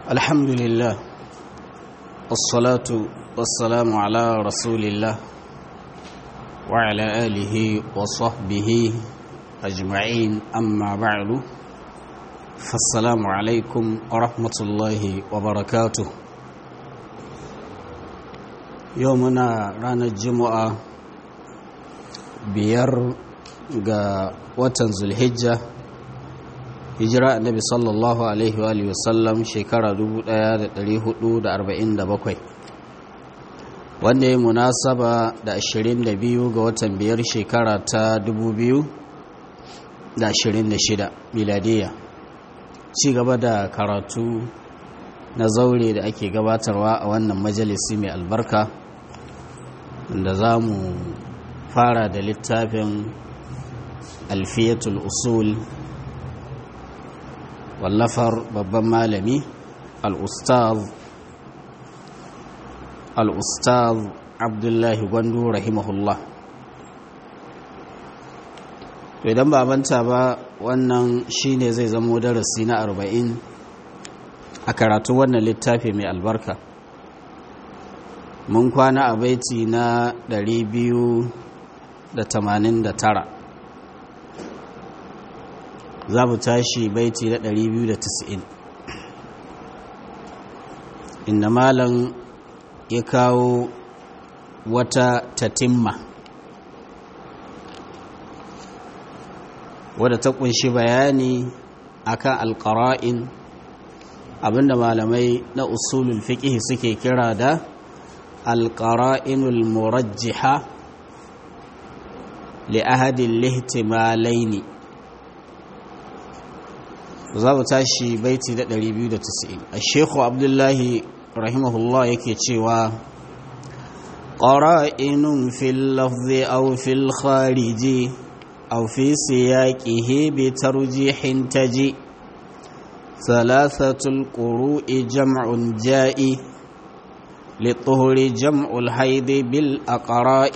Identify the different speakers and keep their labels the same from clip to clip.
Speaker 1: الحمد لله والصلاة والسلام على رسول الله وعلى آله وصحبه أجمعين أما بعد فالسلام عليكم ورحمة الله وبركاته يومنا رانا الجمعة بير watan zulhijja hijira annabi sallallahu alaihi wa alihi wasallam shekara 1447 wanda ya munasaba da 22 ga watan biyar shekara ta 2026 miladiya ci gaba da karatu na zaure da ake gabatarwa a wannan majalisi mai albarka da za mu fara da littafin alfiyatul usul wallafar babban malami al-ustaz al-ustaz abdullahi gwandu rahimahullah to idan ba manta ba wannan shine zai zamo darasi na arba'in a karatu wannan littafi mai albarka mun kwana a baiti na 289 za mu tashi baiti na 290 inda malam ya kawo wata tatimma wadda ta kunshi bayani akan alƙara'in abinda malamai na usulul fiqh suke kira da alƙara'inul murajjiha li ahadin lihtimalaini za mu tashi baiti da 290 a shekhu abdullahi rahimahullah yake cewa ƙara'inun fil lafzi aw fil khariji aw fi siyaqihi bi tarjihin taji ثلاثة القروء جمع جائي للطهر جمع الحيض بالأقراء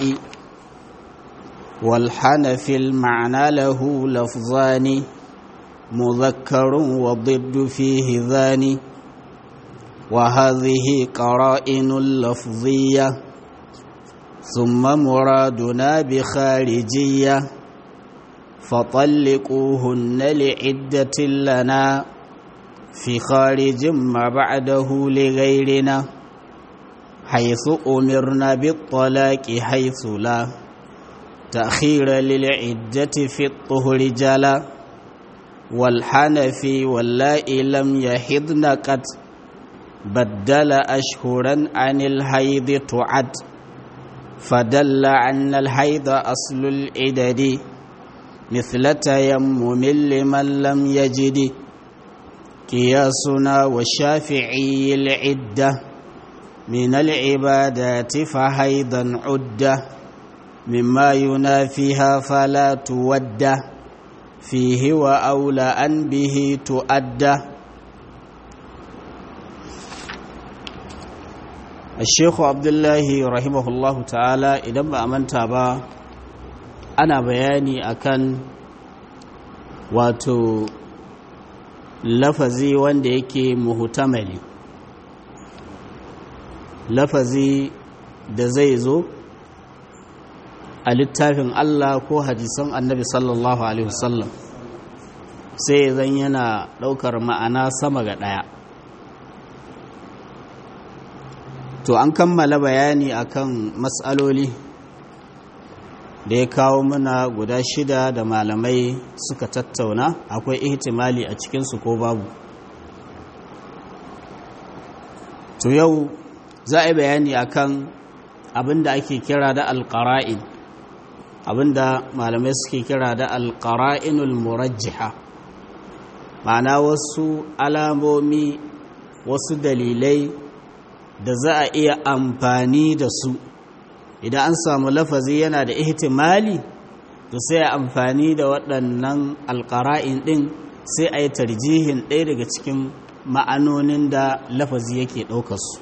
Speaker 1: والحنف المعنى له لفظان مذكر والضد فيه ذاني وهذه قرائن لفظية ثم مرادنا بخارجية فطلقوهن لعدة لنا في خارج ما بعده لغيرنا حيث أمرنا بالطلاق حيث لا تأخير للعدة في الطهر جلا والحنفي واللائي لم يحضن قد بدل أشهرا عن الحيض تعد فدل عن الحيض أصل العدد مثل تيمم لمن لم يجد قياسنا والشافعي العدة من العبادات فحيضا عدة مما ينافيها فلا توده فيه وأولى أن به تؤدى الشيخ عبد الله رحمه الله تعالى idan ba a manta ba ana bayani akan wato lafazi wanda yake muhutamali lafazi da zai zo a littafin Allah ko hadisan annabi sallallahu alaihi wasallam sai zan yana ɗaukar ma'ana sama ga ɗaya to an kammala bayani akan matsaloli da ya kawo mana guda shida da malamai suka tattauna akwai ihtimali a cikinsu ko babu to yau za a yi bayani akan abin da ake kira da alƙara'in abinda malamai suke kira da alƙara'inul murajjiha ma'ana wasu alamomi wasu dalilai da za a iya amfani da su idan an samu lafazi yana da ihtimali to sai a amfani da waɗannan alƙara'in ɗin sai a yi tarjihin ɗaya daga cikin ma'anonin da lafazi yake ɗaukarsu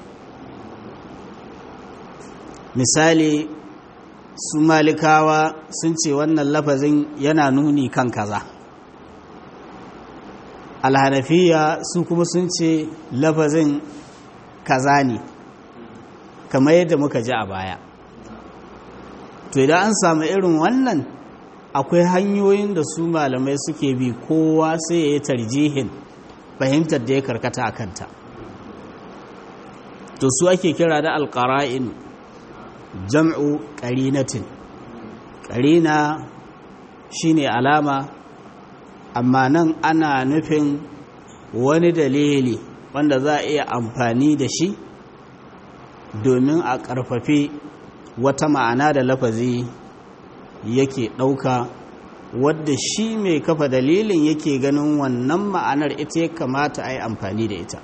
Speaker 1: misali su malikawa sun ce wannan lafazin yana nuni kan kaza alhanafiya su kuma sun ce lafazin kaza ne kamar yadda muka ji a baya to idan an samu irin wannan akwai hanyoyin da su malamai suke bi kowa sai ya yi tarjihin fahimtar da ya karkata a kanta to su ake kira da alƙara'in jam'u ƙarinatin ƙarina shine alama amma nan ana nufin wani dalili wanda za a iya amfani da shi domin a ƙarfafi wata ma'ana da lafazi yake ɗauka wadda shi mai kafa dalilin yake ganin wannan ma'anar ita ya kamata a yi amfani da ita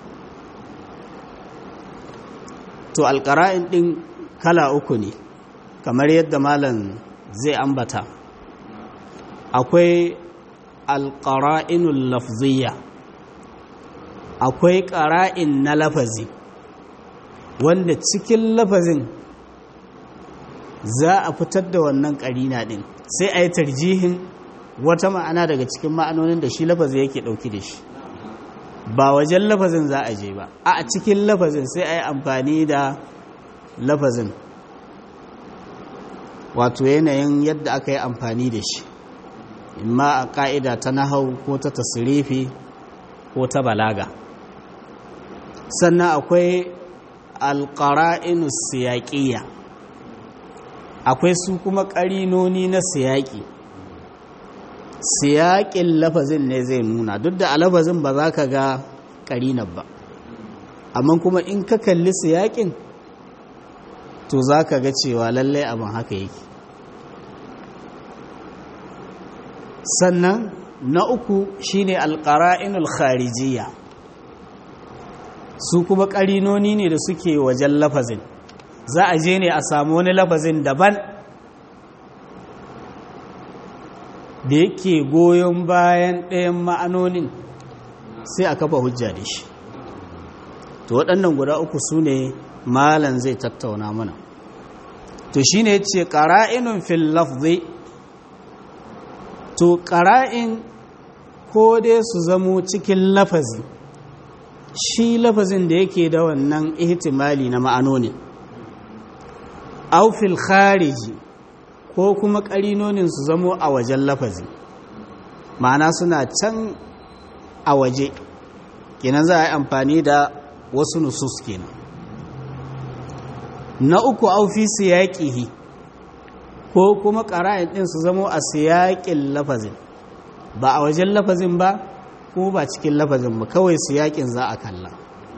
Speaker 1: to alƙara'in ɗin kala uku ne kamar yadda malam zai ambata akwai alƙara'inul lafziya akwai ƙara'in na lafazi wanda cikin lafazin za a fitar da wannan ƙarina ɗin sai a yi tarjihin wata ma'ana daga cikin ma'anonin da shi lafazi yake ɗauki da shi ba wajen lafazin za a je ba a cikin lafazin sai a yi amfani da lafazin wato yanayin yadda aka yi amfani da shi imma a ƙa'ida ta nahau ko ta tasirifi ko ta balaga sannan akwai alƙara'inu siyaƙiya akwai su kuma ƙarinoni na siyaƙi siyaƙin lafazin ne zai nuna duk da a lafazin ba za ka ga ƙarinar ba amma kuma in ka kalli siyaƙin to za ka ga cewa lallai abin haka yake sannan na uku shine alƙara'inul kharijiyya su kuma ƙarinoni ne da suke wajen lafazin za a je ne a samu wani lafazin daban da yake goyon bayan ɗayan ma'anonin sai a kafa hujja da shi to waɗannan guda uku su ne malan zai tattauna mana to shi ne ce ƙara'inun fil lafzi to ƙara'in ko dai su zamo cikin lafazi shi lafazin da yake da wannan ihtimali na ma'anonin aufil khariji ko kuma ƙarinonin su zamo a wajen lafazi ma'ana suna can a waje kenan za a yi amfani da wasu nusus kenan na uku aufi siyaƙihi ko kuma ƙara'in ɗin su zamo a siyaƙin lafazin ba a wajen lafazin ba ko ba cikin lafazin ba kawai siyaƙin za a kalla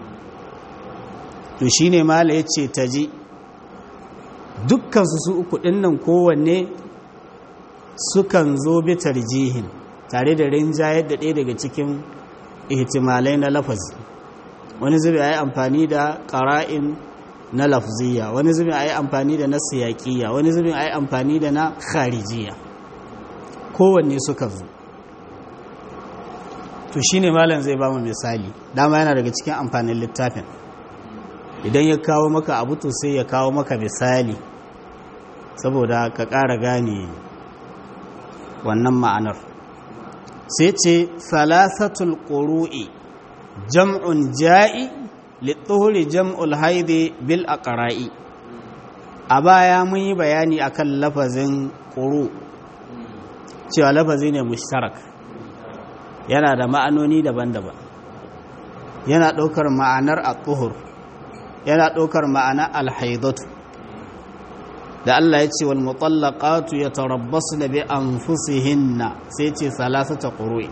Speaker 1: to shine mala ya ce ta ji dukkansu su uku ɗinnan kowanne sukan zo bi tarjihin tare da rinjayar da ɗaya daga cikin ihtimalai na lafazi wani zubi a yi amfani da ƙara'in na lafziya wani zubi a yi amfani da na siyaƙiya wani zubi a yi amfani da na kharijiya kowanne suka zo to shi ne malam zai ba mu misali dama yana daga cikin amfanin littafin idan ya kawo maka abu to sai ya kawo maka misali saboda ka ƙara gane wannan ma'anar sai ce salasatul ƙuru'i jam'un ja'i littuhuri jam'ul haidi bil aqra'i a baya mun yi bayani akan lafazin ƙuru cewa lafazi ne mushtarak yana da ma'anoni daban-daban yana ɗaukar ma'anar a yana ɗaukar ma'ana alhaidatu da Allah ya ce wal mutallaqatu yatarabbasna bi anfusihinna sai ce salasata qurui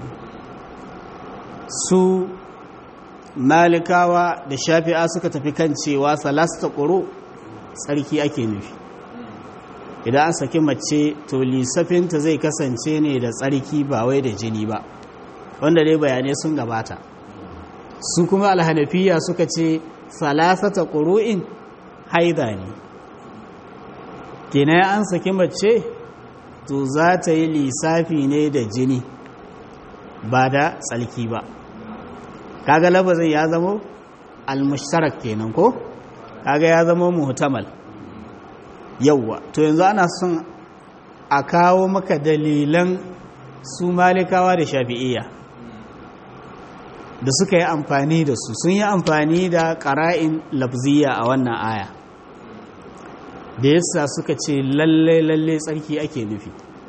Speaker 1: su malikawa da shafi'a suka tafi kan cewa salasata quru tsarki ake nufi idan an saki mace to lissafinta zai kasance ne da tsarki ba wai da jini ba wanda dai bayanai sun gabata su kuma alhanafiya suka ce salasata ƙuru'in haida ne kenan an saki mace to za ta yi lissafi ne da jini ba da tsalki ba kaga labazin ya zamo almushtarak kenan ko kaga ya zamo muhtamal yauwa to yanzu ana son a kawo maka dalilan su malikawa da shafi'iyya da suka yi amfani da su sun yi amfani da ƙara'in lafziya a wannan aya da yasa suka ce lalle lalle tsarki ake nufi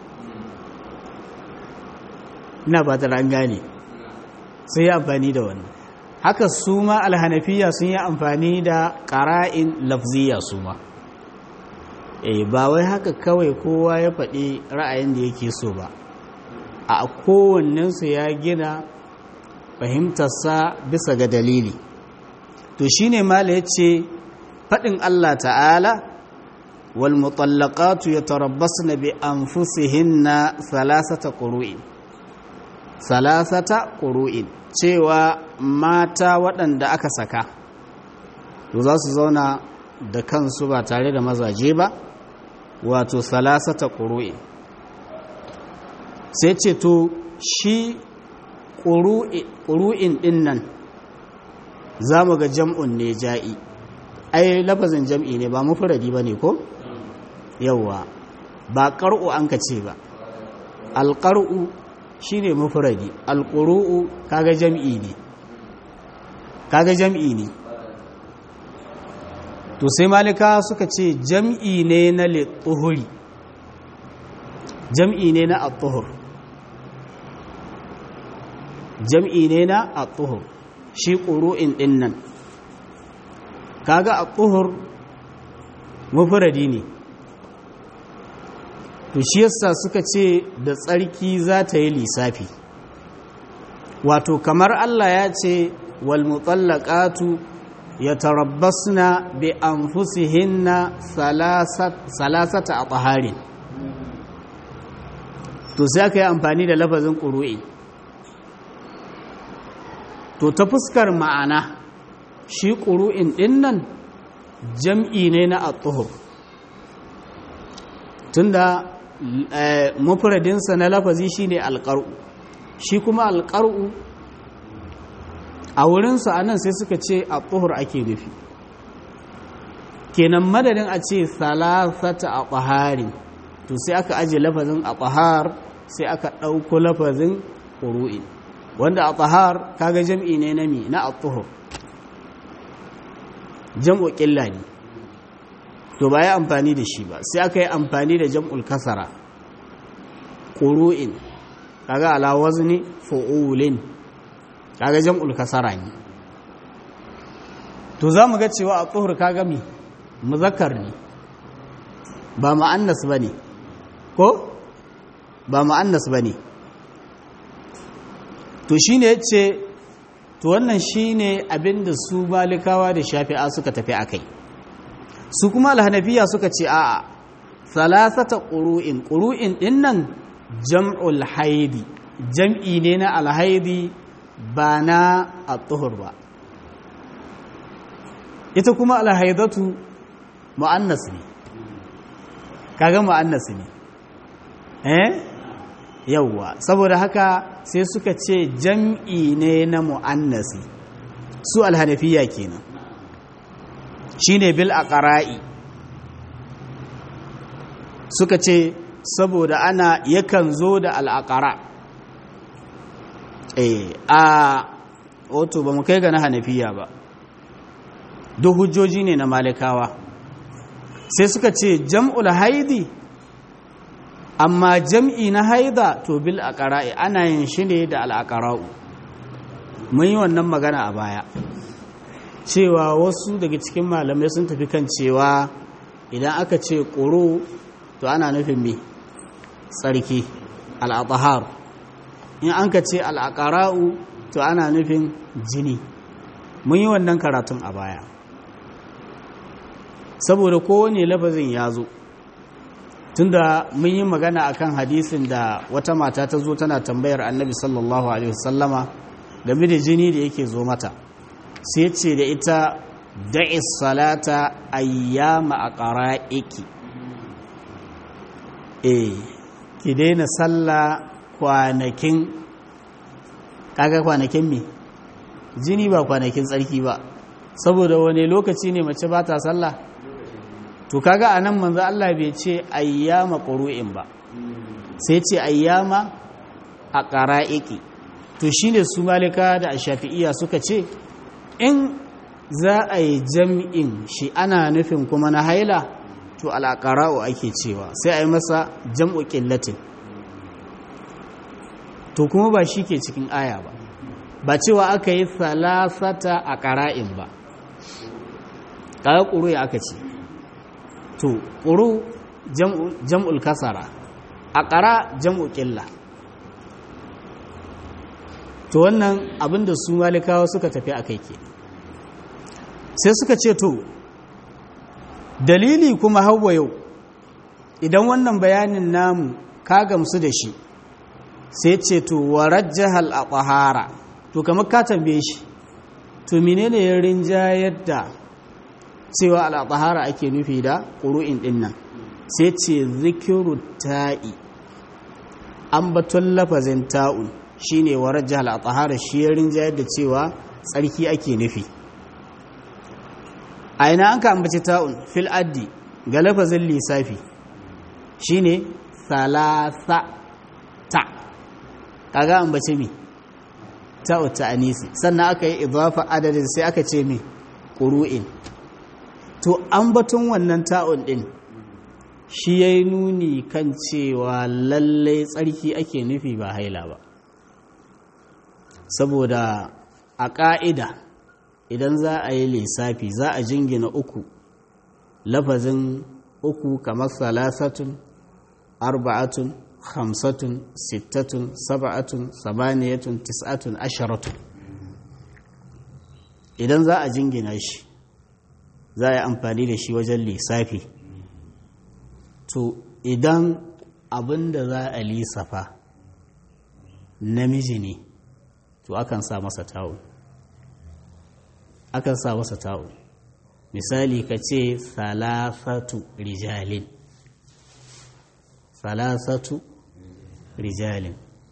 Speaker 1: ina ba ta gane sun yi amfani da wannan haka su ma alhanafiya sun yi amfani da ƙara'in lafziya su ma e ba wai haka kawai kowa ya faɗi ra'ayin da yake so ba a kowannensu ya gina fahimtarsa bisa ga dalili to shine mala ya ce faɗin Allah ta'ala wal mutallaqatu yatarabbasna bi anfusihinna thalathata qurun thalathata qurun cewa mata waɗanda aka saka to za su zauna da kansu ba tare da mazaje ba wato thalathata qurun sai ce to shi ƙuru'in ɗin nan za mu ga jam'un ne ja'i ai lafazin jam'i ne ba mufuradi ba ne ko? yauwa ba ƙar'u an ka ce ba alƙar'u shi ne mufuradi alƙuru'u kaga jam'i ne kaga jam'i ne to sai malika suka ce jam'i ne na littuhuri jam'i ne na attuhur jam'i ne na a tsohor shi ƙuru'in ɗin nan kaga a tsohor mafuradi ne to shi yasa suka ce da tsarki za ta yi lissafi wato kamar Allah ya ce wal mutallaqatu yatarabbasna bi anfusihinna salasata a tsaharin to sai aka yi amfani da lafazin ƙuru'i to ta fuskar ma'ana shi ƙuru'in ɗin nan jam'i ne na at-tuhur tunda mufradinsa na lafazi shine alƙar'u shi kuma alƙar'u a wurinsa a nan sai suka ce at-tuhur ake nufi kenan madadin a ce salasata a ƙaharin to sai aka aje lafazin a ƙahar sai aka ɗauko lafazin ƙuru'in wanda a tsahar kaga jam'i ne na mi na at-tuhur jam'u ƙilla ne to ba ya amfani da shi ba sai aka yi amfani da jam'ul kasara ƙuru'in kaga ala wazni fu'ulin kaga jam'ul kasara ne to za mu ga cewa a tsohur kaga mi muzakkar ne ba ma'annas ba ne ko ba ma'annas ba ne to shi ne ya ce to wannan shi ne abinda su malikawa da shafi'a suka tafi a kai su kuma alhanafiya suka ce a'a salasata ƙuru'in ƙuru'in ɗin nan jam'ul haidi jam'i ne na alhaidi ba na al-tuhur ba ita kuma alhaidatu mu'annas ne kaga mu'annas ne eh yawwa saboda haka sai suka ce jam'i ne na mu'annasi su alhanafiya kenan shine bil aqra'i suka ce saboda ana yakan zo da al'aqara eh a wato ba mu kai ga na hanafiya ba duk hujjoji ne na malikawa sai suka ce jam'ul haidi amma jam'i na haida to bil aqra'i ana yin shi ne da al'aqra'u mun yi wannan magana a baya cewa wasu daga cikin malamai sun tafi kan cewa idan aka ce ƙuro to ana nufin me tsarki al'adhar in an ka ce al'aqra'u to ana nufin jini mun yi wannan karatun a baya saboda kowane lafazin ya zo tunda mun yi magana akan hadisin da wata mata ta zo tana tambayar annabi sallallahu alaihi wasallama game da jini da yake zo mata sai ce da ita da'i salata ayyama aqra'iki eh ki daina sallah kwanakin kaga kwanakin me jini ba kwanakin tsarki ba saboda wani lokaci ne mace ba ta sallah to kaga anan manzo Allah bai ce ayyama qur'in ba sai ce ayyama aqra'iki to shine su malika da shafi'iya suka ce in za a yi jam'in shi ana nufin kuma na haila to al'aƙara'u ake cewa sai a yi masa jam'u ƙillatin to kuma ba shi ke cikin aya ba ba cewa aka yi salasata a ƙara'in ba ƙarar ƙuru ya aka ce to ƙuru jam'ul kasara a ƙara jam'u ƙilla to wannan abinda su malikawa suka tafi a kai ke sai suka ce to dalili kuma hawa yau idan wannan bayanin namu ka gamsu da shi sai ce to warajjahal a ƙwahara to kamar ka tambaye shi to menene ya rinjayar da cewa al'adhara ake nufi da ƙuru'in ɗin nan sai ce zikiru ta'i ambaton lafazin ta'un shi ne wa rajja al'adhara shi ya rinjayar da cewa tsarki ake nufi a ina an ka ambaci ta'un fil addi ga lafazin lissafi shi ne salasa ta kaga ambaci mi ta'u ta anisi sannan aka yi idafa adadin sai aka ce mi ƙuru'in to an batun wannan ta'un ɗin shi ya yi nuni kan cewa lallai tsarki ake nufi ba haila ba saboda a ƙa'ida idan za a yi lissafi za a jingina uku lafazin uku kamar salasatun arba'atun hamsatun sittatun saba'atun sabaniyatun tis'atun asharatun idan za a jingina shi za a yi amfani da shi wajen lissafi to idan abin da za a lissafa namiji ne to akan sa masa ta'un akan sa masa ta'un misali ka ce salasatu rijalin salasatu rijalin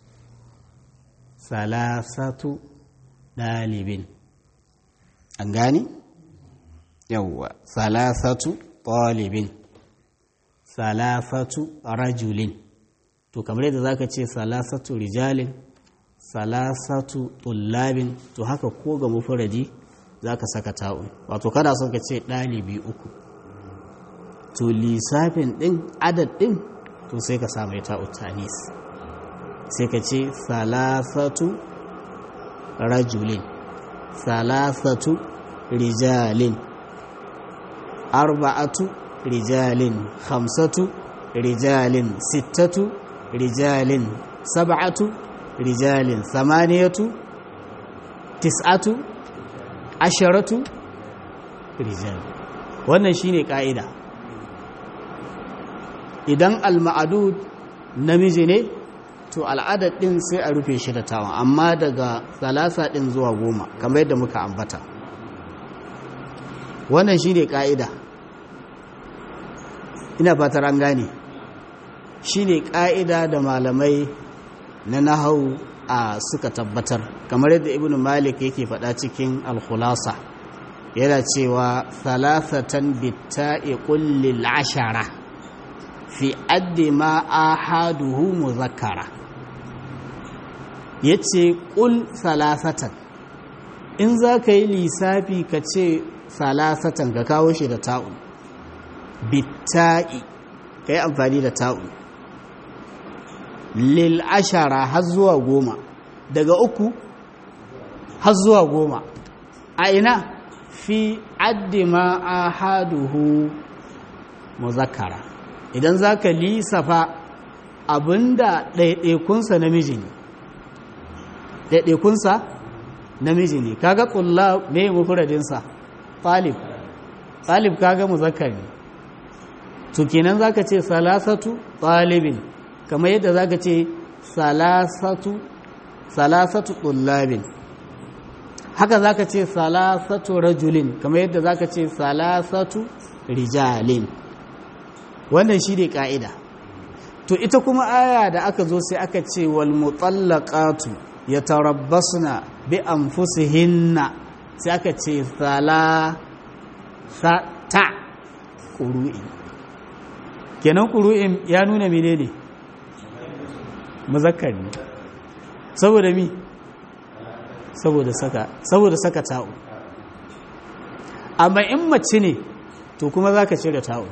Speaker 1: salasatu ɗalibin an gani? yawwa salasatu ɗalibin salasatu rajulin to kamar yadda zaka ce salasatu rijalin salasatu tullabin to haka ko ga mufuradi zaka saka ta'un wato kada son ka ce ɗalibi uku to lissafin ɗin adad ɗin to sai ka samu ta'u tanis sai ka ce salasatu rajulin salasatu rijalin arba'atu rijalin khamsatu rijalin sittatu rijalin sab'atu rijalin samaniyatu tis'atu asharatu rijal wannan shine ka'ida idan al-ma'dud namiji ne to al'adad din sai a rufe shi da tawa amma daga salasa din zuwa goma kamar yadda muka ambata wannan shine ka'ida ina fatar an gane shi ne ƙa'ida da malamai na nahau a suka tabbatar kamar yadda ibn malik yake faɗa cikin alkhulasa yana cewa salasatan bitta'i kullil ashara fi addi ma ahaduhu muzakkara yace kul salasatan in za ka yi lissafi ka ce salasatan ka kawo shi da ta'un bitta'i ka yi amfani da ta'un lil ashara har zuwa goma daga uku har zuwa goma a ina fi addi ma ahaduhu muzakkara idan za ka lisafa abinda ɗaiɗaikunsa namiji ne ɗaiɗaikunsa namiji ne kaga ƙulla mai mafuradinsa talib talib kaga muzakkar ne to kenan zaka ce salasatu talibin kamar yadda zaka ce salasatu salasatu tullabin haka zaka ce salasatu rajulin kamar yadda zaka ce salasatu rijalin wannan shi ne ka'ida to ita kuma aya da aka zo sai aka ce wal mutallaqatu yatarabbasna bi anfusihinna sai aka ce salasata ƙuru'i kenan ƙuru'in ya nuna mene ne muzakkar ne saboda mi saboda saka saboda saka ta'u amma in mace ne to kuma za ka cire ta'u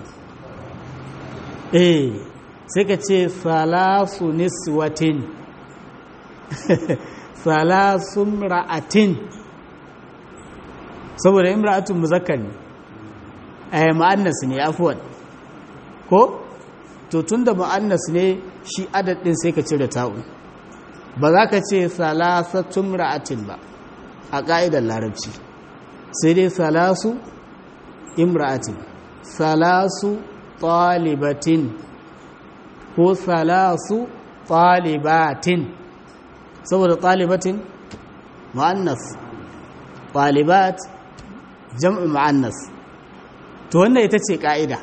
Speaker 1: eh sai ka ce salasu niswatin salasun ra'atin saboda imra'atun muzakkar ne eh mu'annas ne afwan ko to tunda mu'annas ne shi adadin sai ka cire ta'u ba za ka ce salasatun ra'atin ba a ƙa'idar larabci sai dai salasu imra'atin salasu talibatin ko salasu talibatin saboda talibatin mu'annas talibat jam'in mu'annas to wannan ita ce ƙa'ida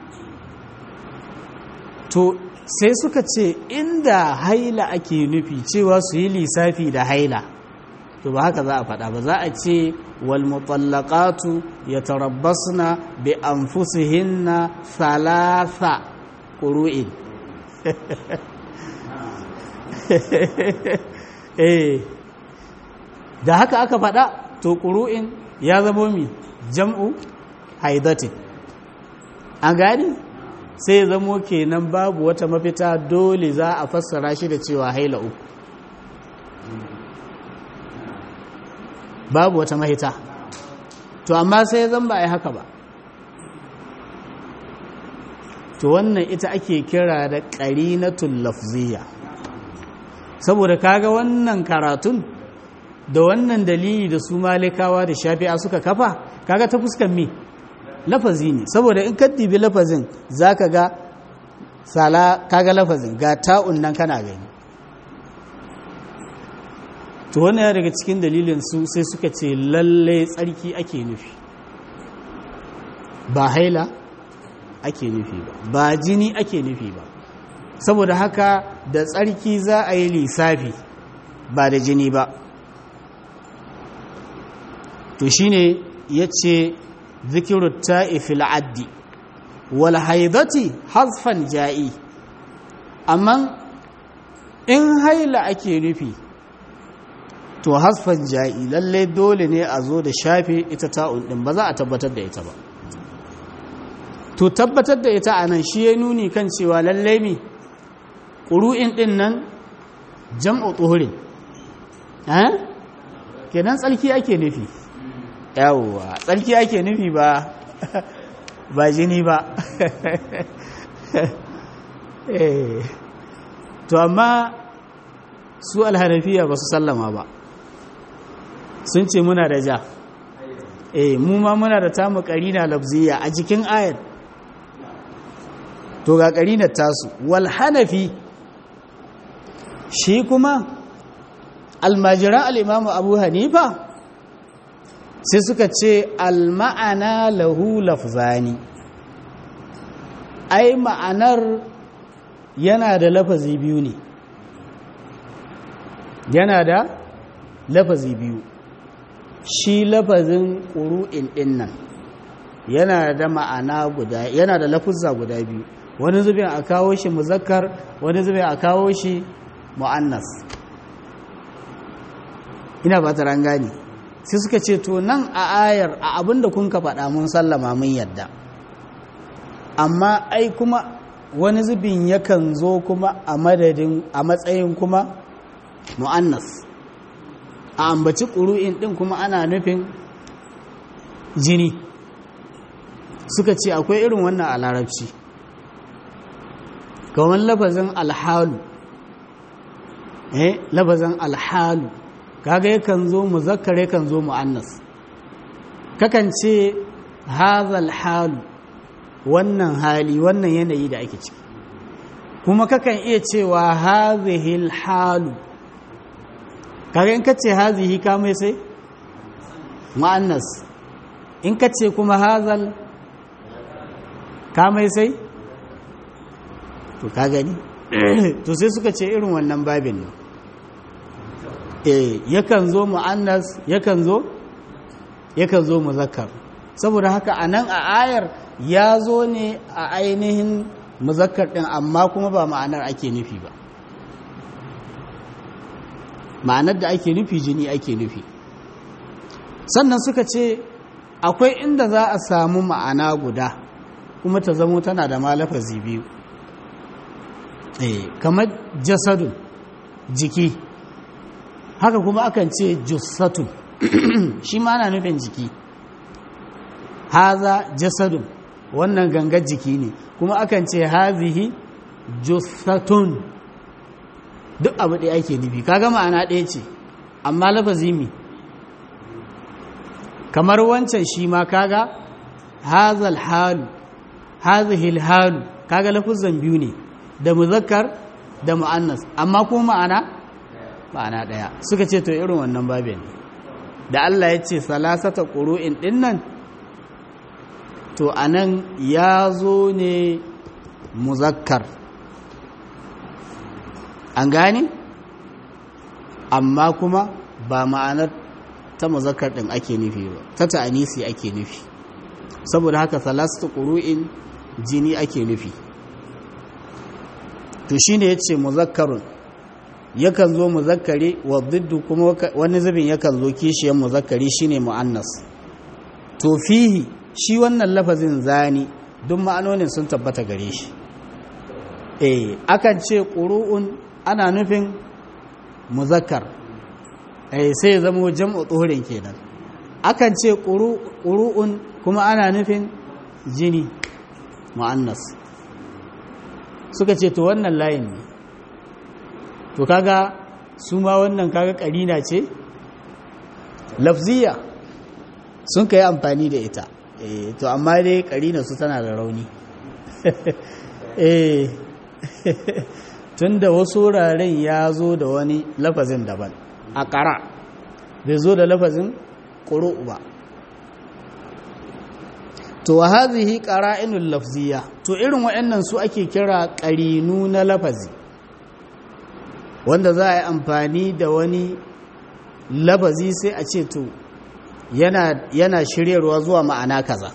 Speaker 1: to sai suka ce inda haila ake nufi cewa su yi lissafi da haila to ba haka za a faɗa ba za a ce wal mutallaqatu yatarabbasna bi anfusihinna thalatha qurun eh da haka aka faɗa to qurun ya zama mi jam'u haidatin an gani sai zamo kenan babu wata mafita dole za a fassara shi da cewa haila uku babu wata mahita to amma sai zan ba a yi haka ba to wannan ita ake kira da ƙarinatul lafziya saboda kaga wannan karatun da wannan dalili da su malikawa da shafi'a suka kafa kaga ta fuskan mi lafazi ne saboda in ka dibi lafazin zaka ga sala kaga lafazin ga ta'un nan kana gani to wannan ya daga cikin dalilin su sai suka ce lalle tsarki ake nufi ba haila ake nufi ba ba jini ake nufi ba saboda haka da tsarki za a yi lissafi ba da jini ba to shine ya ce zikiru ta'ifil addi wal haidati hasfan ja'i amma in haila ake nufi to hasfan ja'i lalle dole ne a zo da shafe ita ta'un din ba za a tabbatar da ita ba to tabbatar da ita anan shi ya nuni kan cewa lalle mi ƙuru'in din nan jam'u tsohurin eh kenan tsarki ake nufi yawwa tsarki ake nufi ba ba jini ba to amma su alhanafiya ba su sallama ba sun ce muna da ja eh mu ma muna da tamu karina lafziya a jikin ayat to ga karinar tasu wal hanafi shi kuma almajiran al'imamu abu hanifa sai suka ce alma'ana lahu lafzani ai ma'anar yana da lafazi biyu ne yana da lafazi biyu shi lafazin ƙuru'in ɗin nan yana da ma'ana guda yana da lafuzza guda biyu wani zubin a kawo shi muzakkar wani zubin a kawo shi mu'annas ina ba ta rangani sai suka ce to nan a ayar a abinda kun ka faɗa mun sallama mun yadda amma ai kuma wani zubin yakan zo kuma a madadin a matsayin kuma mu'annas a ambaci ƙuru'in ɗin kuma ana nufin jini suka ce akwai irin wannan a larabci kamar lafazin alhalu eh lafazin alhalu kaga yakan zo muzakkar yakan zo mu'annas kakan ce hazal halu wannan hali wannan yanayi da ake ciki kuma kakan iya cewa hazihil halu kaga in kace hazihi ka mai sai mu'annas in kace kuma hazal ka mai sai to ka gani to sai suka ce irin wannan babin ne eh yakan zo mu'annas yakan zo yakan zo muzakkar saboda haka anan a ayar ya zo ne a ainihin muzakkar din amma kuma ba ma'anar ake nufi ba ma'anar da ake nufi jini ake nufi sannan suka ce akwai inda za a samu ma'ana guda kuma ta zamo tana da malafazi biyu eh kamar jasadun jiki haka kuma akan ce jussatun shi ma ana nufin jiki haza jasadun wannan gangar jiki ne kuma akan ce hazihi jussatun duk abu ɗaya ake nufi kaga ma'ana ɗaya ce amma lafazi mi kamar wancan shi ma kaga hazal halu hazihil halu kaga lafuzan biyu ne da muzakkar da mu'annas amma kuma ma'ana ma'ana ɗaya suka ce to irin wannan babin da Allah ya ce salasata ƙuru'in ɗin nan to anan ya zo ne muzakkar an gane amma kuma ba ma'anar ta muzakkar ɗin ake nufi ba ta ta'anisi ake nufi saboda haka salastu ƙuru'in jini ake nufi to shine yace muzakkarun yakan zo muzakkari wa diddu kuma wani zubin yakan zo kishiyar muzakkari shine mu'annas to fihi shi wannan lafazin zani duk ma'anonin sun tabbata gare shi eh akan ce ƙuru'un ana nufin muzakkar eh sai ya zama jam'u tsorin kenan akan ce ƙuru'un kuma ana nufin jini mu'annas suka ce to wannan layin ne to kaga su ma wannan kaga ƙarina ce lafziya sun ka yi amfani da ita eh to amma dai ƙarina su tana da rauni eh tun da wasu wuraren ya zo da wani lafazin daban a ƙara bai zo da lafazin ƙuru ba to wa hazihi qara'inul lafziya to irin waɗannan su ake kira ƙarinu na lafazi wanda za a yi amfani da wani lafazi sai a ce to yana yana shiryarwa zuwa ma'ana kaza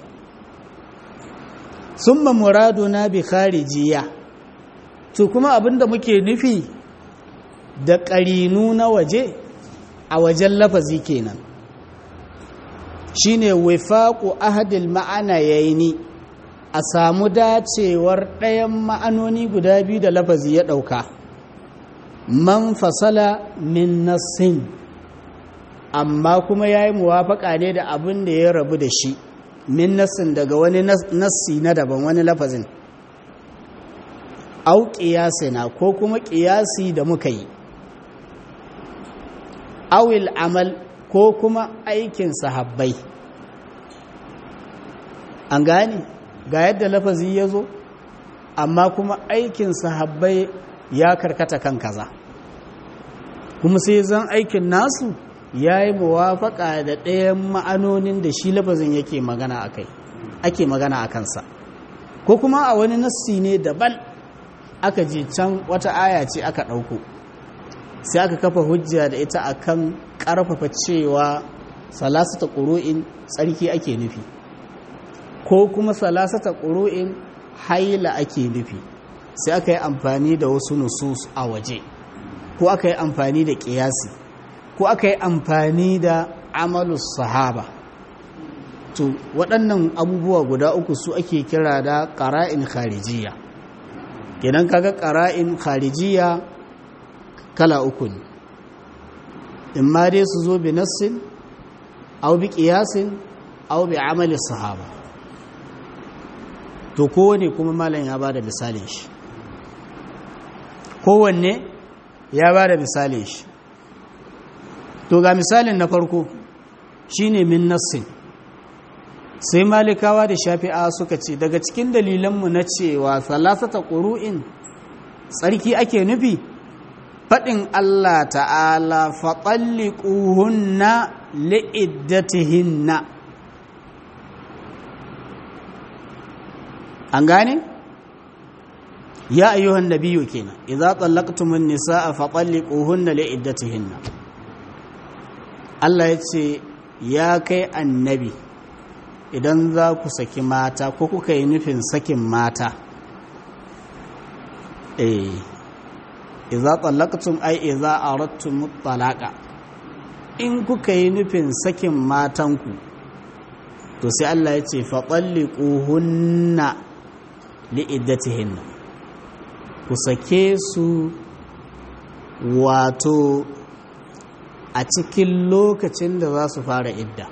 Speaker 1: summa muraduna bi kharijiya to kuma abinda muke nufi da ƙarinu na waje a wajen lafazi kenan shine wifaqu ahadil ma'ana yayi a samu dacewar ɗayan ma'anoni guda biyu da lafazi ya ɗauka man fasala min nassin amma kuma ya yi muwafaƙa ne da abin da ya rabu da shi min nassin daga wani nassi na daban wani lafazin au ƙiyasina ko kuma ƙiyasi da muka yi awil amal ko kuma aikin sahabbai an gane ga yadda lafazi ya zo amma kuma aikin sahabbai ya karkata kan kaza kuma sai zan aikin nasu ya yi muwafaka da ɗayan ma'anonin da shi lafazin yake magana a kai ake magana a kansa ko kuma a wani nassi ne daban aka je can wata aya ce aka ɗauko sai aka kafa hujja da ita akan ƙarfafa cewa salasata ƙuru'in tsarki ake nufi ko kuma salasata ƙuru'in haila ake nufi sai aka yi amfani da wasu nusus a waje ko aka yi amfani da ƙiyasi ko aka yi amfani da amalus sahaba to waɗannan abubuwa guda uku su ake kira da ƙara'in kharijiya idan kaga ƙara'in kharijiya kala uku ne in ma dai su zo bi nassin au bi qiyasin au bi amali sahaba to kowane kuma malam ya bada misalin shi kowanne ya bada misalin shi to ga misalin na farko shine min nassin sai malikawa da shafi'a suka ce daga cikin dalilanmu na cewa salasata ƙuru'in tsarki ake nufi faɗin Allah ta'ala faɗalliƙuhunna li'iddatihinna an gane? ya ayyuhan nabiyu kenan idza tallaqtumun nisaa fatalliquhunna li'iddatihinna Allah ya ce ya kai annabi idan za ku saki mata ko kuka yi nufin sakin mata eh idza tallaqtum ay idza aradtum talaqa in kuka yi nufin sakin matanku to sai Allah ya ce faɗalliƙuhunna li'iddatihinna ku sake su wato a cikin lokacin da za su fara idda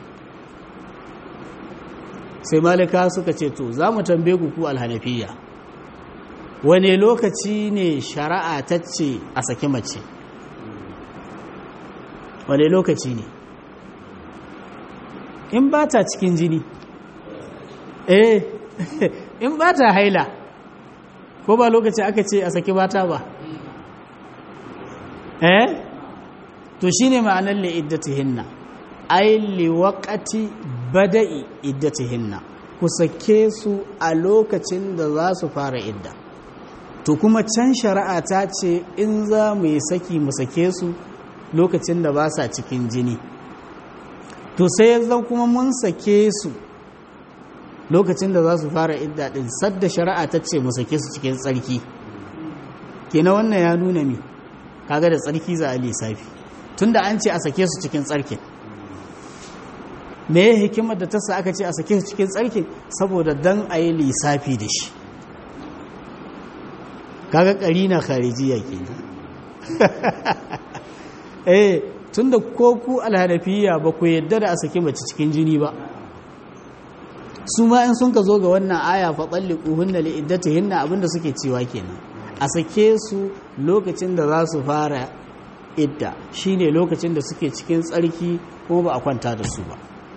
Speaker 1: sai malika suka ce to za mu tambaye ku ku alhanafiya wane lokaci ne shari'a ta ce a saki mace wane lokaci ne in ba ta cikin jini eh in ba ta haila ko ba lokaci aka ce a saki mata ba eh to shine ma'anar li iddatihinna ai li waqati bada'i iddatihinna ku sake su a lokacin da za su fara idda to kuma can shari'a ta ce in za mu yi saki mu sake su lokacin da ba sa cikin jini to sai yanzu kuma mun sake su lokacin da za su fara idda din sadda shari'a ta ce mu sake su cikin tsarki kenan wannan ya nuna mi kaga da tsarki za a lissafi tunda an ce a sake su cikin tsarkin me ya hikimar da ta sa aka ce a sake su cikin tsarkin saboda dan a yi lissafi da shi kaga karina kharijiya kenan eh tunda ko ku alhanafiya ba ku yadda da a sake mace cikin jini ba su ma in sun ka zo ga wannan aya fa talliquhunna li iddatihinna abinda suke cewa kenan a sake su lokacin da za su fara idda shine lokacin da suke cikin tsarki ko ba a kwanta da su ba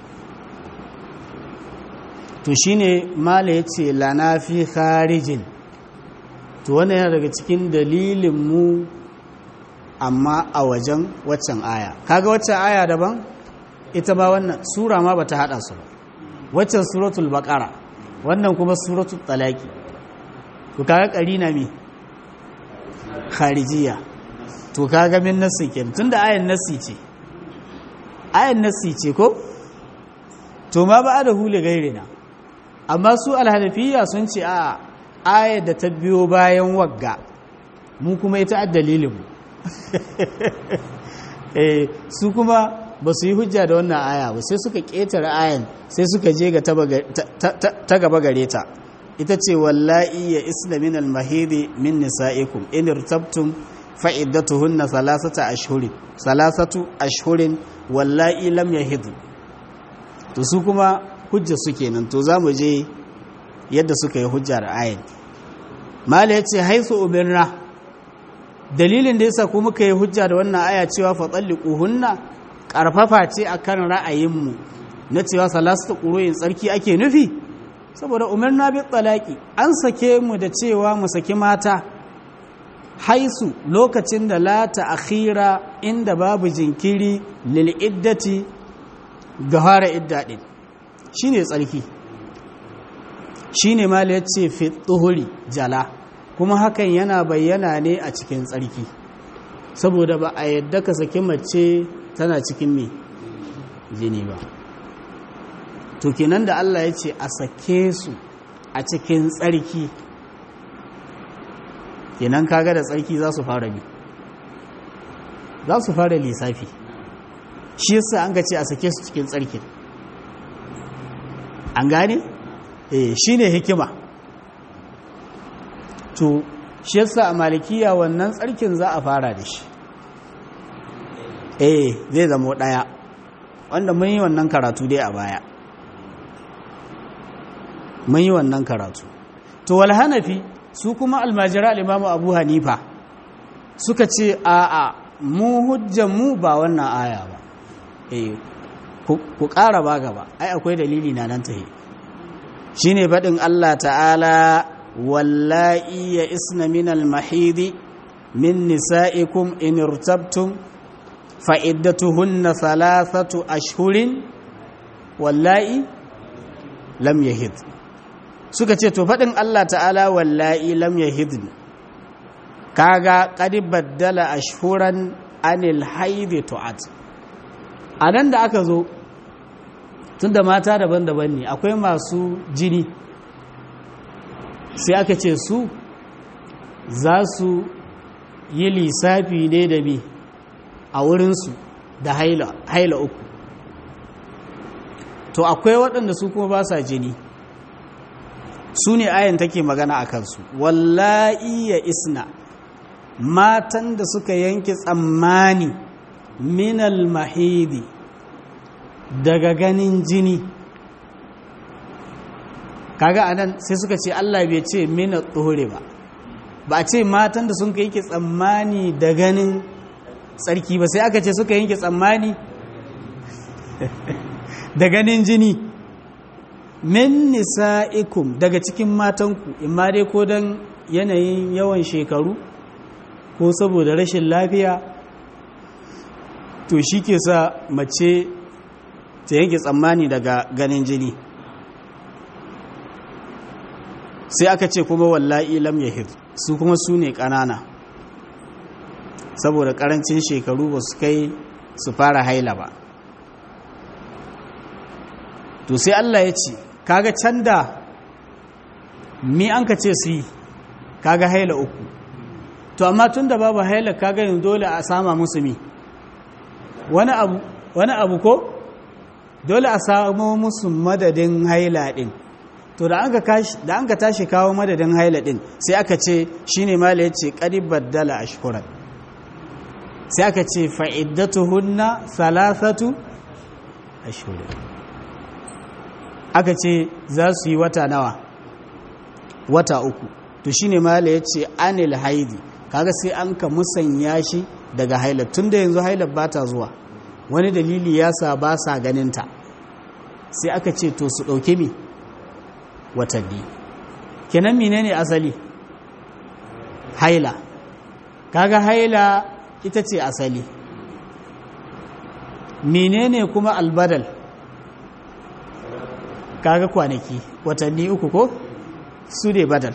Speaker 1: to shine mala yace lana fi kharijin to wannan yana daga cikin dalilin mu amma a wajen waccan aya kaga waccan aya daban ita ba wannan sura ma bata hada su ba waccan suratul baqara wannan kuma suratul talaqi to kaga karina me kharijiya to kaga min nasi ken tunda ayan nasi ce ayan nasi ce ko to ma ba da hule gairina amma su alhanafiya sun ce a ayar da ta biyo bayan wagga mu kuma ita dalilin mu eh su kuma ba su yi hujja da wannan aya ba sai suka ƙetare ayan sai suka je ga ta gaba gare ta ita ce wallahi ya isna min almahidi min nisa'ikum in irtabtum fa iddatuhunna thalathata ashhurin thalathatu ashhurin wallahi lam yahid to su kuma hujja su kenan to zamu je yadda suka yi hujja da ayan mala yace haisu umirna dalilin da yasa kuma muka yi hujja da wannan aya cewa fa talliquhunna karfafa ce akan ra'ayinmu na cewa salatu qur'in tsarki ake nufi saboda umarna bi talaki an sake mu da cewa mu saki mata haisu lokacin da la ta'khira inda babu jinkiri lil iddati ga fara idda din shine tsarki shine mala yace fi tuhuri jala kuma hakan yana bayyana ne a cikin tsarki saboda ba a yadda ka saki mace tana cikin me jini ba to kenan da Allah ya ce a sake su a cikin tsarki kenan kaga da tsarki za su fara bi za su fara lissafi shi yasa an ga ce a sake su cikin tsarki an gane eh shine hikima to shi yasa a malikiya wannan tsarkin za a fara da shi eh zai zama daya wanda mun yi wannan karatu dai a baya mun yi wannan karatu to wal hanafi su kuma almajira al-imamu abu hanifa suka ce a a mu hujjan mu ba wannan aya ba eh ku ƙara ba gaba ai akwai dalili na nan tahi shine baɗin Allah ta'ala wallahi ya isna min al-mahidi min nisa'ikum in irtabtum fa iddatuhunna thalathatu ashhurin wallahi lam yahid suka ce to faɗin Allah ta'ala wallahi lam yahidn kaga qad baddala ashhuran anil haidi tu'at anan da aka zo tunda mata daban-daban ne akwai masu jini sai aka ce su za su yi lissafi ne da bi a wurinsu da haila haila uku to akwai waɗanda su kuma ba sa jini su ne ayan take magana a kansu wallahi ya isna matan da suka yanke tsammani minal mahidi daga ganin jini kaga anan sai suka ce Allah bai ce mina tsohore ba ba a ce matan da sun yanke tsammani da ganin tsarki ba sai aka ce suka yanke tsammani da ganin jini min nisa'ikum daga cikin matanku imma dai ko don yanayin yawan shekaru ko saboda rashin lafiya to shi ke sa mace ta yanke tsammani daga ganin jini sai aka ce kuma wallahi lam yahid su kuma su ne ƙanana saboda ƙarancin shekaru ba su kai su fara haila ba to sai Allah ya ce kaga can da mi an ka ce su yi kaga haila uku to amma tun da babu haila kaga yin dole a sama musu mi wani abu wani abu ko dole a samu musu madadin haila din to da an ka tashi kawo madadin haila din sai aka ce shine mala yace qad baddala ashkuran sai aka ce fa'iddatuhunna thalathatu ashhurin aka ce za su yi wata nawa wata uku to shine mala yace anil haidi kaga sai an ka musanya shi daga haila tunda yanzu haila ba ta zuwa wani dalili ya sa ba sa ganinta sai aka ce to su ɗauki mi watanni kenan menene asali haila kaga haila ita ce asali menene kuma albadal kaga kwanaki watanni uku ko su ne badal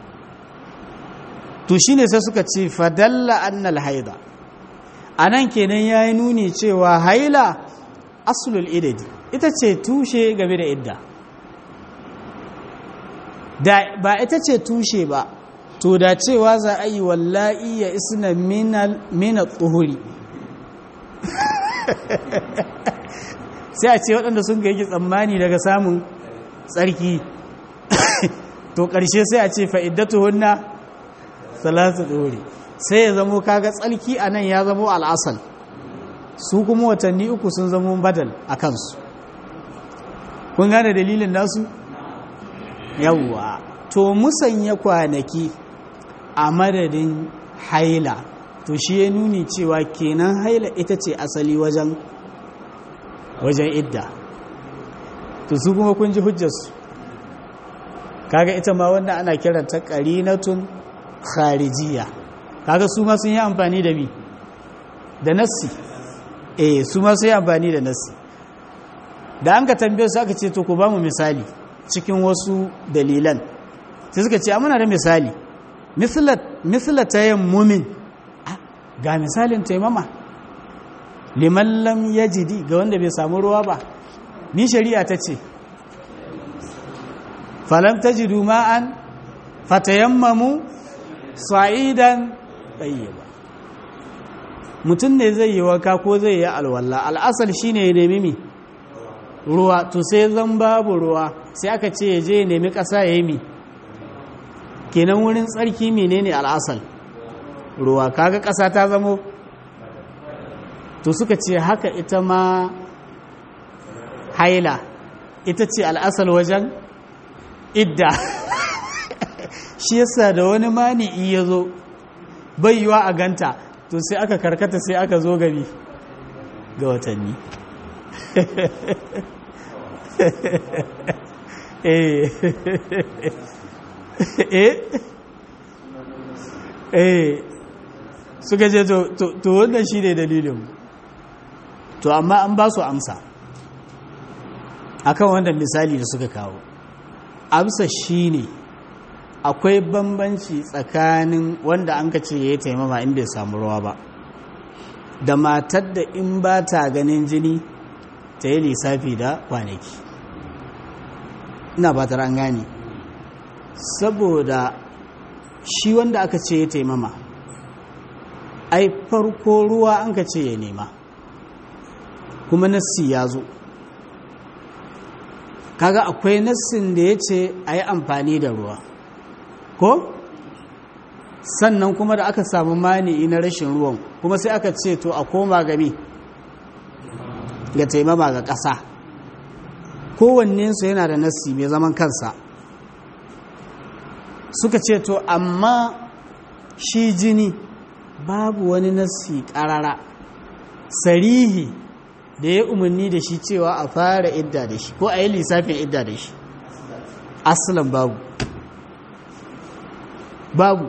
Speaker 1: to shine sai suka ce fadalla annal haida anan kenan yayi nuni cewa haila aslul idadi ita ce tushe game da idda da ba ita ce tushe ba to da cewa za a yi wallahi ya isna mina tsohuri sai a ce waɗanda sun ga yake tsammani daga samun tsarki to ƙarshe sai a ce fa'iddatu hunna salatu tsohuri sai ya zamo kaga tsarki a nan ya zamo al'asal su kuma watanni uku sun zamo badal a kansu kun gane dalilin nasu yawwa to musanya kwanaki a madadin haila to shi ya nuni cewa kenan haila ita ce asali wajen wajen idda to su kuma kun ji hujjarsu kaga ita ma wannan ana kiranta qarinatun kharijiyya kaga su ma sun yi amfani da mi da nassi eh su ma sun yi amfani da nassi da an ka tambaye su aka ce to ku ba mu misali cikin wasu dalilan sai suka ce muna da misali misla tayammumin ga misalin taimama liman lam yajidi ga wanda bai samu ruwa ba ni shari'a ta ce falam tajidu ma'an fatayammamu sa'idan tayyiba mutum ne zai yi waka ko zai yi alwala al'asal shine ya nemi mi ruwa to sai zan babu ruwa sai aka ce ya je ya nemi ƙasa ya yi mi kenan wurin tsarki menene al'asal ruwa kaga ƙasa ta zamo to suka ce haka ita ma haila ita ce al'asal wajen idda shi yasa da wani mani'i ya zo yiwa a ganta to sai aka karkata sai aka zo gari ga watanni eh eh eh suka je to wannan shi ne dalilin to amma an ba su amsa akan wannan misali da suka kawo amsa shi ne akwai bambanci tsakanin wanda an ka ce ya yi taimama in bai samu ruwa ba da matar da in ba ta ganin jini ta yi lissafi da kwanaki ina ba an gane saboda shi wanda aka ce ya taimama ai farko ruwa an ka ce ya nema kuma nassi ya zo kaga akwai nassin da ya ce a yi amfani da ruwa ko sannan kuma da aka samu mani'i na rashin ruwan kuma sai aka ce to a koma gami ga taimama ga ƙasa kowannensu yana da nassi mai zaman kansa suka ce to amma shi jini babu wani nassi ƙarara sarihi da ya umarni da shi cewa a fara idda da shi ko a yi lissafin idda da shi asalin babu babu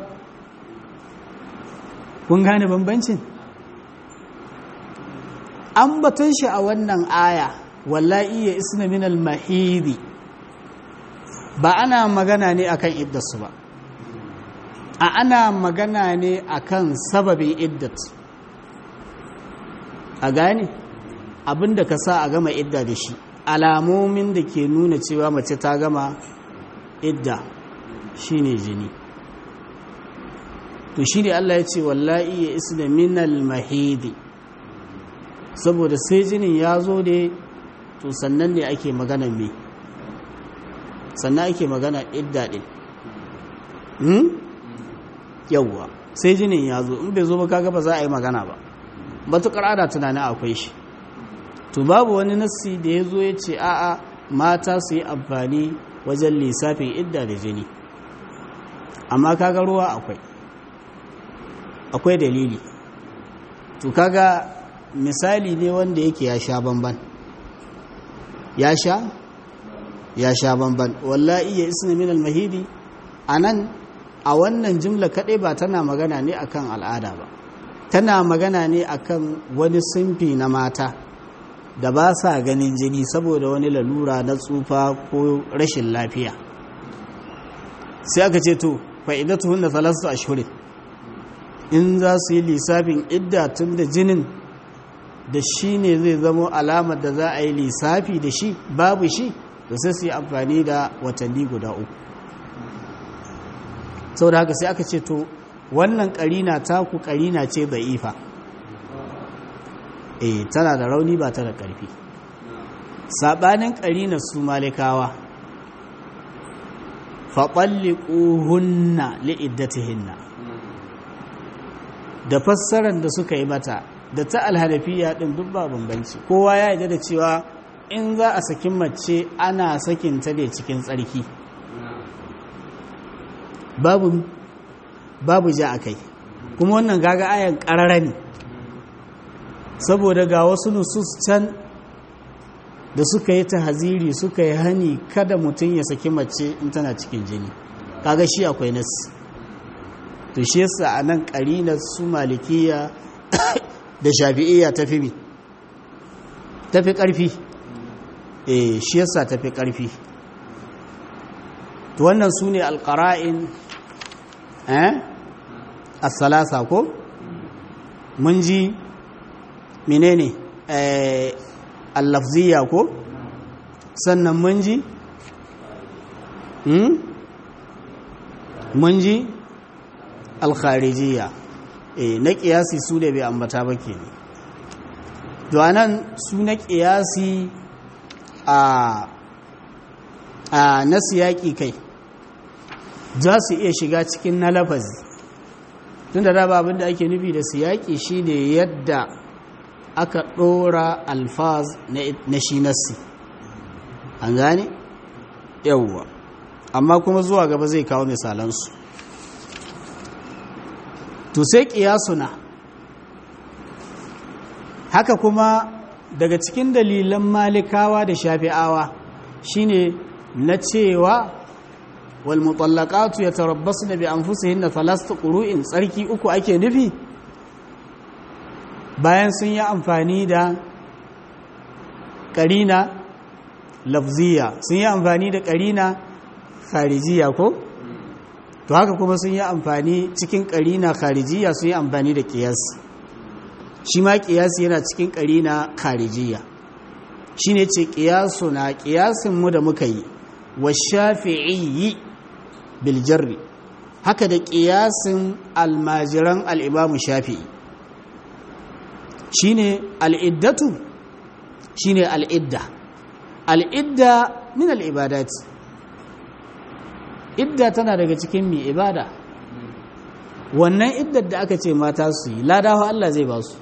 Speaker 1: kun gane bambancin an batun shi a wannan aya wallahi ya isna min al-mahidi ba ana magana ne akan iddarsu ba a ana magana ne akan sababin iddat a gane abinda ka sa a gama idda da shi alamomin da ke nuna cewa mace ta gama idda shine jini to shi ne Allah ya ce wallahi ya isna minal mahidi saboda sai jinin ya zo da to sannan ne ake magana me sannan ake magana idda din hmm? yawwa sai jinin ya zo in bai zo ba kaga ba za a yi magana ba matuƙar ana tunanin akwai shi to babu wani nassi da ya zo ya ce a'a mata su yi amfani wajen lissafin idda da jini amma kaga ruwa akwai akwai dalili to kaga misali ne wanda yake ya sha bamban ya sha ya sha bamban wallahi ya isna min al-mahidi anan a wannan jimla kadai ba tana magana ne akan al'ada ba tana magana ne akan wani simfi na mata da ba sa ganin jini saboda wani lalura na tsufa ko rashin lafiya sai aka ce to fa'idatuhun da thalathatu ashhurin in za su yi lissafin idda tun da jinin da shi ne zai zama alamar da za a yi lissafi da shi babu shi da sai su yi amfani da watanni guda uku sau da haka sai aka ce to wannan karina taku karina ce ifa. eh tana da rauni ba ta da ƙarfi saɓanin karina su malikawa faɓalliƙuhunna li'iddatihinna da fassarar da suka yi mata da ta alhanafiya ɗin duk ba bambanci kowa ya yarda da cewa in za a sakin mace ana sakin ta ne cikin tsarki babu babu ja akai kuma wannan gaga ayan ƙarara ne saboda ga wasu nusus can da suka yi ta haziri suka yi hani kada mutum ya saki mace in tana cikin jini kaga shi akwai nasi to shi yasa a nan ƙarinar su malikiya da shafi'iyya ta fi tafi ƙarfi eh shi yasa tafi ƙarfi to wannan su ne alƙara'in eh as-salasa ko mun ji menene eh al-lafziyya ko sannan mun ji hmm mun ji al-kharijiyya eh na kiyasi su da bai ambata ba ke to anan su na kiyasi a a na siyaki kai za su iya shiga cikin na lafazi tun da daba abinda ake nufi da siyaki shine yadda aka ɗora alfaz na shi nassi an gane yawwa amma kuma zuwa gaba zai kawo misalansu to sai ƙiyasuna haka kuma daga cikin dalilan malikawa da shafi'awa shine na cewa wal mutallaqatu yatarabbasna bi anfusihinna thalathatu qurun tsarki uku ake nufi bayan sun yi amfani da karina lafziya sun yi amfani da karina kharijiya ko to haka kuma sun yi amfani cikin karina kharijiya sun yi amfani da kiyasi shi ma kiyasi yana cikin karina kharijiya shine ce kiyasu na kiyasin mu da muka yi wa shafi'i bil jarri haka da kiyasin almajiran al-imamu shafi'i shine al'iddatu shine al'idda al'idda min al'ibadati idda tana daga cikin mai ibada wannan iddar da aka ce mata su yi ladawa Allah zai ba su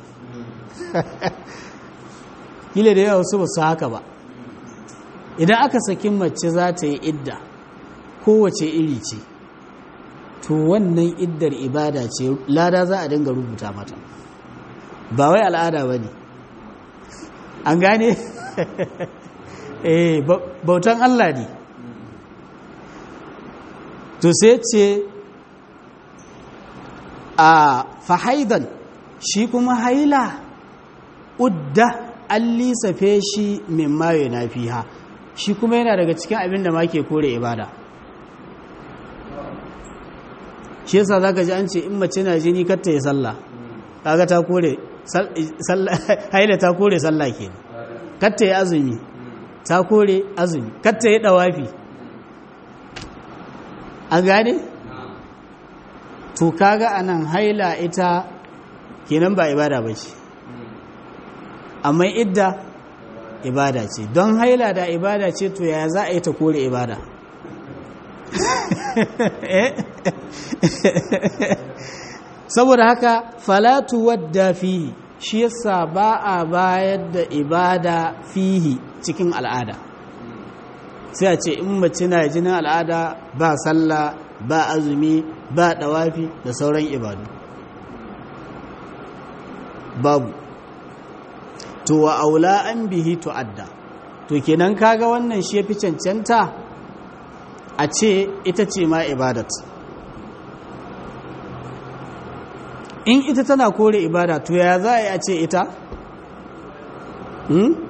Speaker 1: kila da yawa su ba su haka ba idan aka saki mace za ta yi idda kowace iri ce to wannan iddar ibada ce lada za a dinga rubuta mata ba wai al'ada ba ne an gane eh bautan Allah ne to sai ce a fahaidan shi kuma haila udda an lissafe shi min mayo na fiha shi kuma yana daga cikin abin da ma ke kore ibada shi yasa za ka ji an ce in mace na jini katta ya sallah kaga ta kore haila ta kore sallah ke katta ya azumi ta kore azumi katta ya dawafi an gane? to kaga anan haila ita kenan ba ibada ba ce amma idda ibada ce don haila da ibada ce to ya za a yi ta kore ibada saboda haka falatu wadda fihi shi yasa ba a bayar da ibada fihi cikin al'ada sai a ce in mace na jinin al'ada ba sallah ba azumi ba dawafi da sauran ibadu babu to wa aula an bihi tu'adda to kenan kaga wannan shi yafi cancanta a ce ita ce ma ibadat in ita tana kore ibada to ya za a yi a ce ita hmm?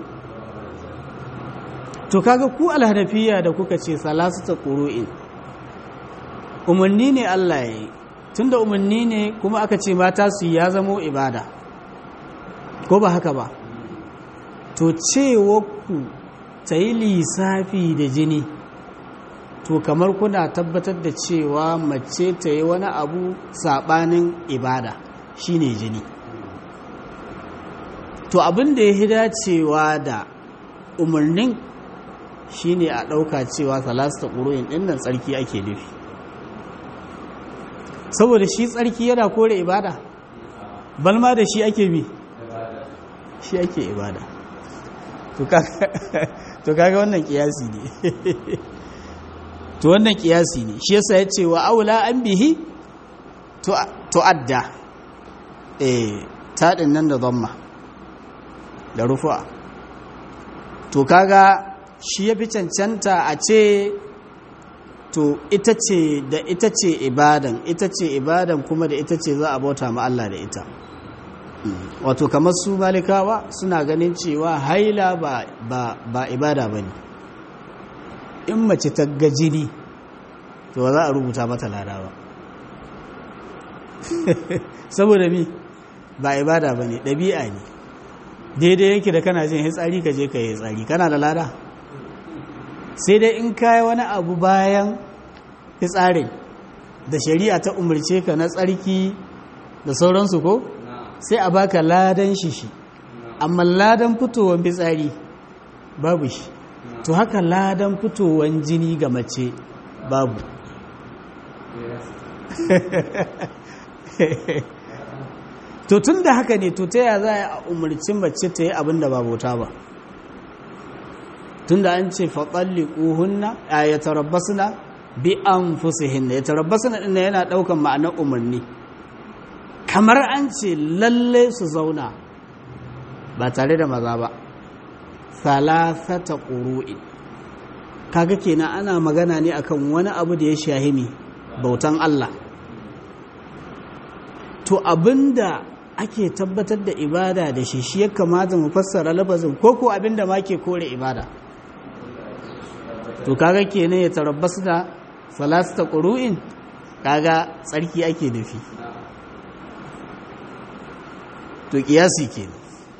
Speaker 1: to kaga ku alhanafiya da kuka ce salasu ta ƙuru'in umarni ne Allah ya yi tunda umarni ne kuma aka ce mata su ya zamo ibada ko ba haka ba to cewa ku ta yi lissafi da jini to kamar kuna tabbatar da cewa mace ta yi wani abu saɓanin ibada shine jini to abin da ya hi dacewa da umarnin shine a ɗauka cewa salasta ƙuroyin ɗinnan tsarki ake nufi saboda shi tsarki yana kore ibada balma da shi ake bi shi ake ibada to kaga wannan kiyasi ne to wannan kiyasi ne shi yasa ya ce wa aula an bihi to adda eh taɗin nan da zamma da rufu'a to kaga shi ya fi cancanta a ce to ita ce da ita ce ibadan ita ce ibadan kuma da ita ce za a bauta ma Allah da ita wato kamar su malikawa suna ganin cewa haila ba, ba, ba ibada ba ne in mace ta gajini to ba za a rubuta mata lada ba saboda mi ba ibada ba ne ɗabi'a ne daidai yake da kana jin hitsari ka je ka yi hitsari kana da lada sai dai in kayi wani abu bayan fitsarin da shari'a ta umarce ka na tsarki da sauransu ko sai a baka ladan shi shi amma ladan fitowar fitsari babu shi to haka ladan fitowar jini ga mace babu to tun da haka ne to ta yaya za a umarci mace ta yi abin da ba bauta ba tun da an ce faƙalli ƙuhunna a ya tarabbasuna bi an fusihinna ya tarabbasuna ɗin yana ɗaukan ma'anar umarni kamar an ce lalle su zauna ba tare da maza ba salasata ƙuru'in kaga kenan ana magana ne akan wani abu da ya shahimi bautan Allah to abinda ake tabbatar da ibada da shi shi ya kamata mu fassara lafazin ko ko abinda ma ke kore ibada to kaga kenan ya tarabbasu da salasta ƙuru'in kaga tsarki ake nufi to kiyasi kenan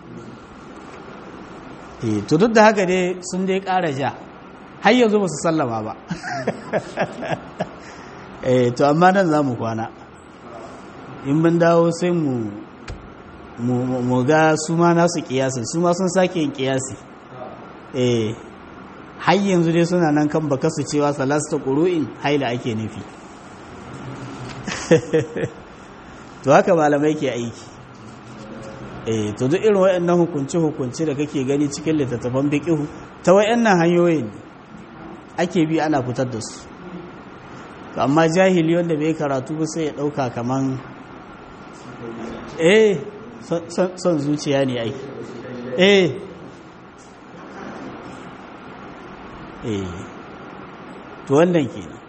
Speaker 1: eh to duk da haka dai sun dai ƙara ja har yanzu ba su sallama ba eh to amma nan za mu kwana in mun dawo sai mu mu ga su ma nasu kiyasin su ma sun sake yin kiyasi eh har yanzu dai suna nan kan baka su cewa salasta ƙuru'in haila ake nufi to haka malamai ke aiki eh to duk irin waɗannan hukunci-hukunci da kake gani cikin littattafan biƙihu ta waɗannan hanyoyin ake bi ana fitar da su amma jahili wanda bai karatu ba sai ya ɗauka kaman eh son zuciya ne aiki eh eh to wannan kenan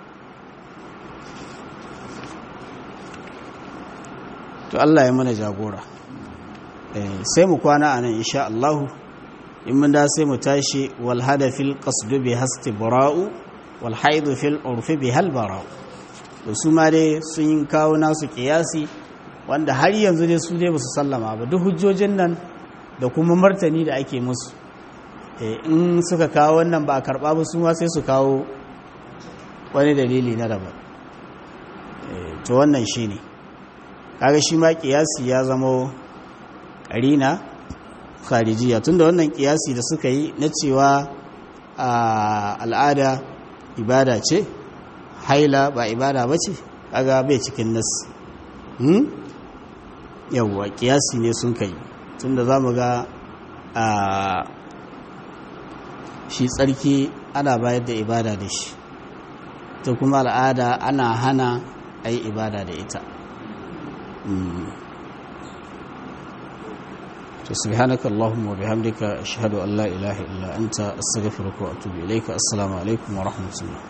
Speaker 1: to Allah ya mana jagora eh sai mu kwana anan insha Allah in mun da sai mu tashi wal hadafil qasdu bi hasti bara'u wal haidu fil urfi bi hal bara'u to su ma dai sun kawo nasu kiyasi wanda har yanzu dai su dai ba su sallama ba duk hujjojin nan da kuma martani da ake musu in suka kawo wannan ba a karɓa ba su ma sai su kawo wani dalili na daban to wannan shi ne kaga shi ma kiyasi ya zama ƙarina kharijiya tunda wannan kiyasi da suka yi na cewa al'ada ibada ce haila ba ibada ba ce kaga bai cikin nas yawwa kiyasi ne sun kai tunda za mu ga a shi tsarki ana bayar da ibada da shi ta kuma al'ada ana hana a yi ibada da ita to subhanaka allahumma wa bihamdika ashhadu an la ilaha illa anta astaghfiruka wa atubu ilayka assalamu alaikum wa rahmatullah